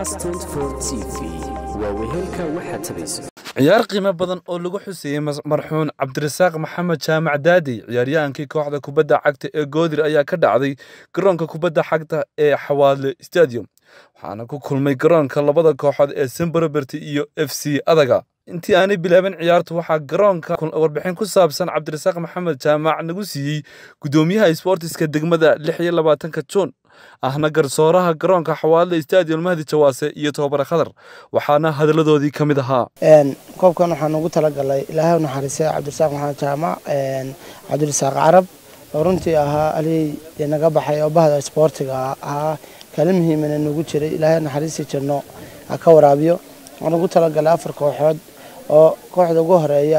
cas t t v waa wehelka waxaad tabayso ciyaar qiimo badan oo lagu xuseeyey marxuun cabdirasaaq maxamed jaamac daadi ciyaaryahankii kooxda kubadda cagta ee goodir ayaa ka dhacday garoonka kubadda cagta ee xawaadle stadium waxaana ku kulmay garoonka labada kooxood ee semberoberti iyo f c adaga intii aanay bilaaban ciyaartu waxaa garoonka warbixin ku saabsan cabdirasaaq maxamed jaamac nagu siiyey guddoomiyaha sboortiska degmada lix iyo labaatanka juun ahna garsooraha garoonka xawaadle stadium mahdi jawaase iyo tobabare khadar waxaana hadalladoodii ka mid ahaa koobkan waxaan ugu talagalay ilaahay u naxariistay cabdirasaaq maxamed jaamac cabdirasaaq carab oo runtii ahaa alihii dee naga baxay oo bahda isboortiga ahaa kala muhiimana nagu jiray ilaahay naxariistii jirno ha ka waraabiyo waxaan ugu talagalay afar kooxood oo kooxda ugu horeeya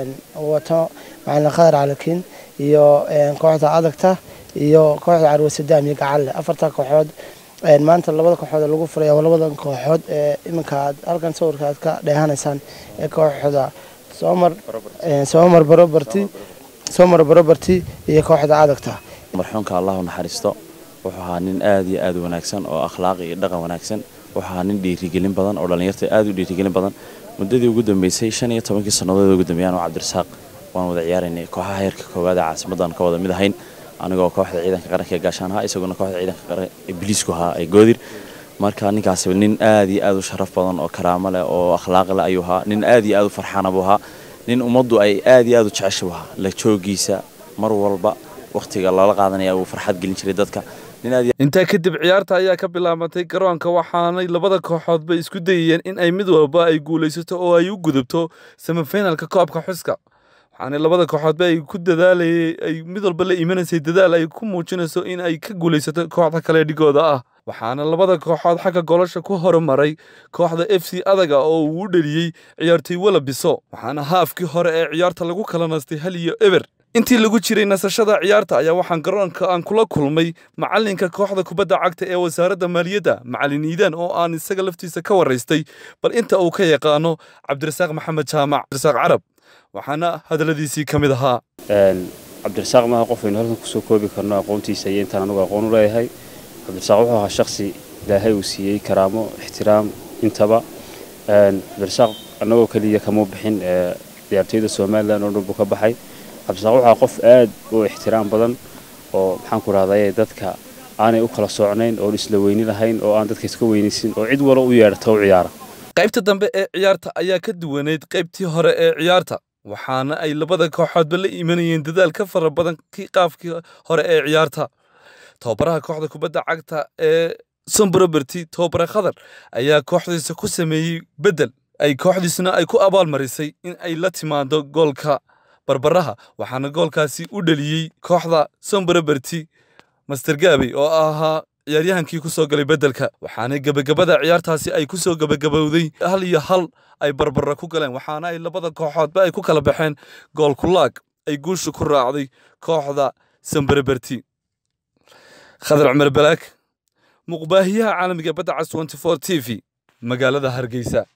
wato macalin khadar calakiin iyo kooxda adagta iyo kooxda carwe sadaam iyo gacalle afarta kooxood maanta labada kooxood lagu furaya labadan kooxood ee iminka aad halkan sawirka aad ka dheehanaysaan ee kooxda soomar soomar barobarti soomar barobarti iyo kooxda adagta marxuunka allah u naxariisto wuxuu ahaa nin aad iyo aad u wanaagsan oo akhlaaq iyo dhaqan wanaagsan wuxuu ahaa nin dhiirigelin badan oo dhallinyarta aad u dhiirigelin badan muddadii ugu dambeysay shan iyo tobankii sannadood ugu dambeeyaan oo cabdirasaaq waan wada ciyaaraynay kooxaha heerka koowaad ee caasimaddan ka wada mid ahayn anigoo kooxda ciidanka qaranka ee gaashaan ahaa isaguna kooxda ciidanka qaran ee biliisku ahaa ee goodir marka ninkaasi nin aad iyo aad u sharaf badan oo karaamo leh oo akhlaaq leh ayuu ahaa nin aad iyo aad u farxaana buu ahaa nin ummaddu ay aad iyo aad u jecesha buu ahaa la joogiisa mar walba wakhtiga loola qaadanaya uu farxad gelin jiray dadka intaa kadib ciyaarta ayaa ka bilaabatay garoonka waxaanay labada kooxoodba isku dayayeen in ay mid walba ay guulaysato oo ay u gudubto semifinalka koobka xuska waxaana labada kooxoodba ay ku dadaalayay ay mid walba la imanaysay dadaal ay ku muujinayso in ay ka guulaysato kooxda kale dhigooda ah waxaana labada kooxood xagga golosha ku horumaray kooxda f c adaga oo uu u dheliyey ciyaartoy wala biso waxaana haafkii hore ee ciyaarta lagu kala nastay hal iyo eber intii lagu jiray nasashada ciyaarta ayaa waxaan garoonka aan kula kulmay macalinka kooxda kubadda cagta ee wasaaradda maaliyadda macalin iidaan oo aan isaga laftiisa ka waraystay bal inta uu ka yaqaano cabdirasaaq maxamed jaamac cabdirasaaq carab waxaana hadalladiisii ka mid ahaa cabdirasaaq maaha qof aynu halkan kusoo koobi karno aqoontiisa iyo intaan anugu aqoon u leeyahay cabdirasaaq wuxuu ahaa shaksi ilaahay uu siiyey karaamo ixtiraam intaba cabdirasaaq annagoo keliya kamuu bixin ciyaartoyda somalilan oo dhan buu ka baxay cabdirasaaq wuxuu ahaa qof aad u ixtiraam badan oo maxaan ku rahdaye dadka aanay u kala socnayn oon isla weyni lahayn oo aan dadka iska weynaysin oo cid walo u yeedhata u ciyaara qaybta dambe ee ciyaarta ayaa ka duwaneyd qaybtii hore ee ciyaarta waxaana ay labada kooxoodba la imanayeen dadaal ka fara badan kii qaafkii hore ee ciyaarta tababaraha kooxda kubadda cagta ee somberoberti tobabare khadar ayaa kooxdiisa ku sameeyey beddel ay kooxdiisna ay ku abaalmarisay in ay la timaado goolka barbaraha waxaana goolkaasi u dheliyey kooxda somberoberti master gaabey oo ahaa ciyaaryahankii ku soo galay beddelka waxaana gebagabada ciyaartaasi ay ku soo gebagabowday hal iyo hal ay barbara ku galeen waxaana ay labada kooxoodba ay ku kala baxeen gool kulaag ay guusha ku raacday kooxda sambereberti khadar cumar balaag muqbaahiyaha caalamiga badda cas t t v magaalada hargeysa